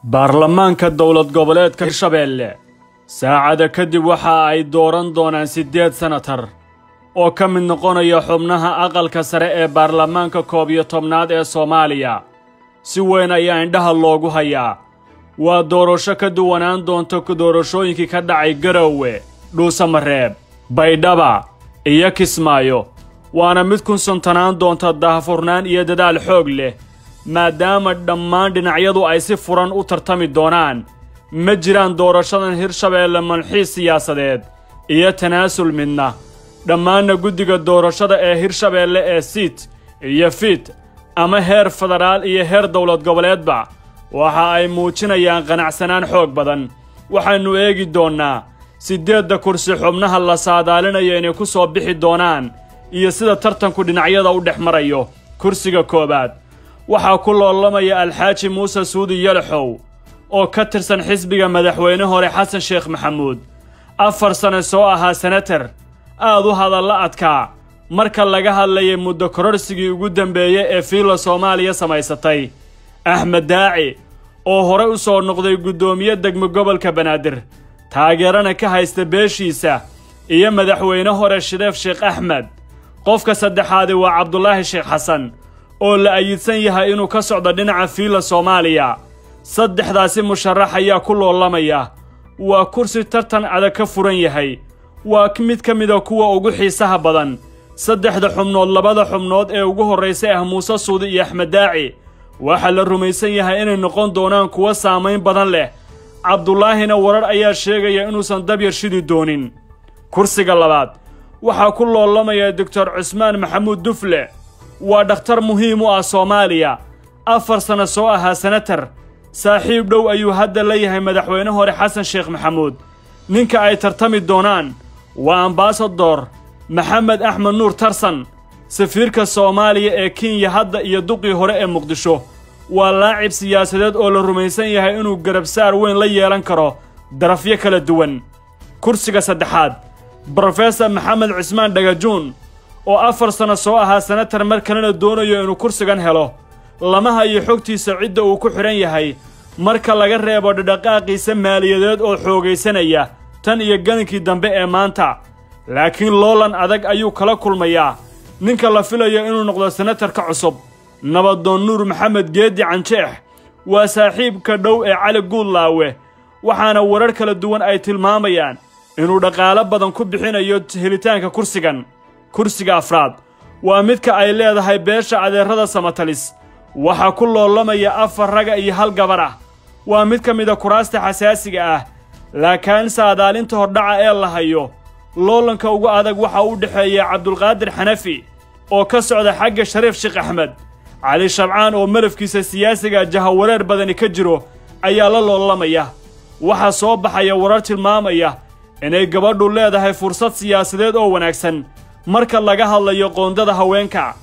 baarlamaanka dowlad goboleedka hirshabeelle saacada kadib waxa ay dooran doonaan siddeed senatar oo ka mid noqonaya xubnaha aqalka sare ee baarlamaanka koob iyo tobnaad ee soomaaliya si weyn ayaa indhaha loogu hayaa waa doorasho ka duwanaan doonta doorashooyinkii ka dhacay garowe dhuusamareeb baydhaba iyo kismaayo waana mid ku suntanaan doonta daahfurnaan iyo dadaal xoog leh maadaama dhammaan dhinacyadu ay si furan u tartami doonaan ma jiraan doorashadan hirshabeelle manxiis siyaasadeed iyo tanaasul midna dhammaanna guddiga doorashada ee hirshabeelle ee siit iyo fiit ama heer federaal iyo heer dowlad goboleedba waxa ay muujinayaan qanacsanaan xoog badan waxaannu eegi doonnaa siddeedda kursi xubnaha la saadaalinayo inay ku soo bixi doonaan iyo sida tartanku dhinacyada u dhex marayo kursiga koowaad waxaa ku loolamaya alxaaji muuse suudi yalaxow oo ka tirsan xisbiga madaxweyne hore xasan sheekh maxamuud afar sane soo ahaa senatar aad u hadalla adkaa marka laga hadlayay muddo kororsigii ugu dambeeyey ee fiila soomaaliya samaysatay axmed daaci oo horey u soo noqday guddoomiye degmo gobolka banaadir taageerana ka haysta beeshiisa iyo madaxweyne hore shideef sheekh axmed qofka saddexaadi waa cabdulaahi sheekh xasan oo la ayidsan yahay inuu ka socdo dhinaca fiila soomaaliya saddexdaasi musharax ayaa ku loolamaya waa kursi tartan adag ka furan yahay waa mid ka mida kuwa ugu xiisaha badan saddexda xubnood labada xubnood ee ugu horraysay ah muuse suudi iyo axmed daaci waxaa la rumaysan yahay inay noqon doonaan kuwo saamayn badan leh cabdulaahina warar ayaa sheegaya inuusan dabyar shidi doonin kursiga labaad waxaa ku loolamaya doctor cusmaan maxamuud dufle waa dhakhtar muhiim u ah soomaaliya afar sanno soo ahaa senatar saaxiib dhow ayuu hadda la yahay madaxweyne hore xasan sheekh maxamuud ninka ay tartami doonaan waa ambasador maxamed axmed nuur tarsan safiirka soomaaliya ee kenya hadda iyo duqii hore ee muqdisho waa laacib siyaasadeed oo la rumaysan yahay inuu garabsaar weyn la yeelan karo darafyo kala duwan kursiga saddexaad brofesor maxamed cismaan dhagajuun oo afar sanno soo ahaa senatar mar kalena doonayo inuu kursigan helo lama hayo xogtiisa cidda uu ku xidhan yahay marka laga reebo dhadhaqaaqiisa maaliyadeed oo xoogaysanaya tan iyo galinkii dambe ee maanta laakiin loolan adag ayuu kala kulmayaa ninka la filayo inuu noqdo senatarka cusub nabadoon nuur maxamed geeddi canjeex waa saaxiibka dhow ee cali guudlaawe waxaana warar kala duwan ay tilmaamayaan inuu dhaqaalo badan ku bixinayo helitaanka kursigan kursiga afraad waa midka ay leedahay beesha adeerrada samatalis waxaa ku loolamaya afar raga iyo hal gabar ah waa mid ka mida kuraasta xasaasiga ah laakiin saadaalinta hordhaca ee la hayo loolanka ugu adag waxaa u dhexeeya cabdulqaadir xanafi oo ka socda xagga shariif sheekh axmed cali shabcaan oo marafkiisa siyaasiga jahawareer badani ka jiro ayaa la loolamaya waxaa soo baxaya warar tilmaamaya inay gabadhu leedahay fursad siyaasadeed oo wanaagsan marka laga hadlayo qoondada haweenka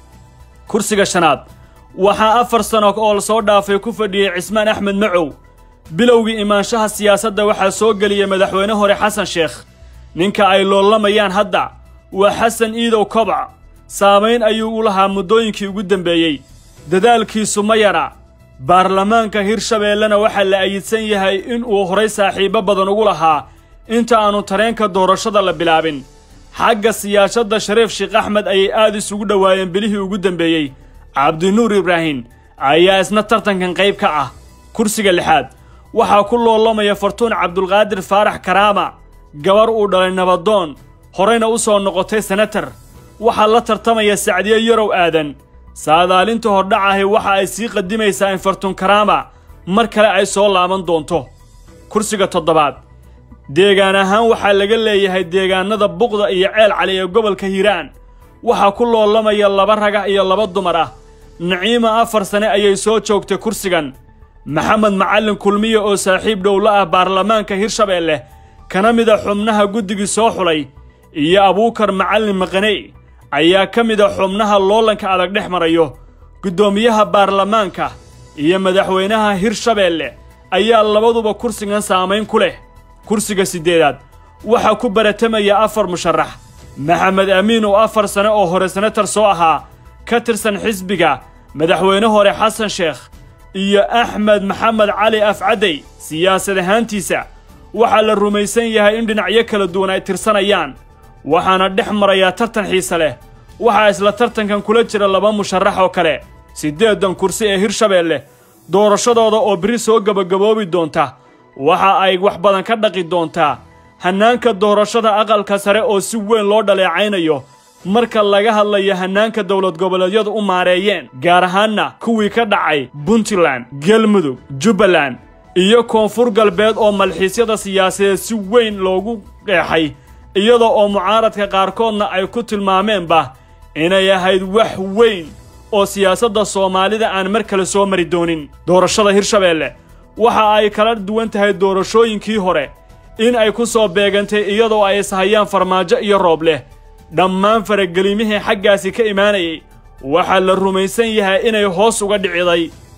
kursiga shanaad waxaa afar sano oo la soo dhaafay ku fadhiyey cismaan axmed macow bilowgii imaanshaha siyaasadda waxaa soo geliyey madaxweyne hore xasan sheekh ninka ay loolamayaan hadda waa xasan iidow kobac saamayn ayuu u lahaa muddooyinkii ugu dambeeyey dadaalkiisu ma yara baarlamaanka hirshabeellena waxaa la ayidsan yahay inuu horay saaxiibbo badan ugu lahaa inta aanu tareenka doorashada la bilaabin xagga siyaasadda shariif sheekh axmed ayay aad isugu dhowaayeen bilihii ugu dambeeyey cabdinuur ibraahim ayaa isna tartankan qayb ka ah kursiga lixaad waxaa ku loolamaya fartuun cabdulqaadir faarax karaama gabar uu dhalay nabadoon horeyna u soo noqotay senatar waxaa la tartamaya sacdiyo yarow aadan saadaalinta hordhacahi waxa ay sii qadimaysaa in fartuun karaama mar kale ay soo laaban doonto kursiga toddobaad deegaan ahaan waxaa laga leeyahay deegaanada buqda iyo ceel cali ee gobolka hiiraan waxaa ku loolamaya laba raga iyo laba dumar ah naciima afar sane ayay soo joogtay kursigan maxamed macallin kulmiye oo saaxiib dhowla ah baarlamaanka hirshabeelle kana mida xubnaha guddigii soo xulay iyo abuukar macallin maqaney ayaa ka mida xubnaha loolanka adag dhex marayo guddoomiyaha baarlamaanka iyo madaxweynaha hirshabeelle ayaa labaduba kursigan saamayn ku leh kursiga siddeedaad waxaa ku baratamaya afar musharax maxamed amiin oo afar sane oo hore senatar soo ahaa ka tirsan xisbiga madaxweyne hore xasan sheekh iyo axmed maxamed cali afcadey siyaasad ahaantiisa waxaa la rumaysan yahay in dhinacyo kala duwan ay tirsanayaan waxaana dhex marayaa tartan xiise leh waxaa isla tartankan kula jira laba musharax oo kale siddeedan kursi ee hirshabeelle doorashadooda oo biri soo gebagaboobi doonta waxa ay wax badan ka dhaqi doontaa hannaanka doorashada aqalka sare oo si weyn loo dhaleecaynayo marka laga hadlayo hannaanka dowlad goboleedyadu u maareeyeen gaar ahaanna kuwii ka dhacay puntland galmudug jubbaland iyo koonfur galbeed oo malxiisyada siyaasadeed si weyn loogu qeexay iyada oo mucaaradka qaarkoodna ay ku tilmaameenba inay ahayd wax weyn oo siyaasadda soomaalida aan mar kale soo mari doonin doorashada hirshabeelle waxa ay kala duwan tahay doorashooyinkii hore in ay ku soo beegantay iyadoo ay ishayaan farmaajo iyo roob leh dhammaan faragelimihii xaggaasi ka imaanayay waxaa la rumaysan yahay inay hoos uga dhiciday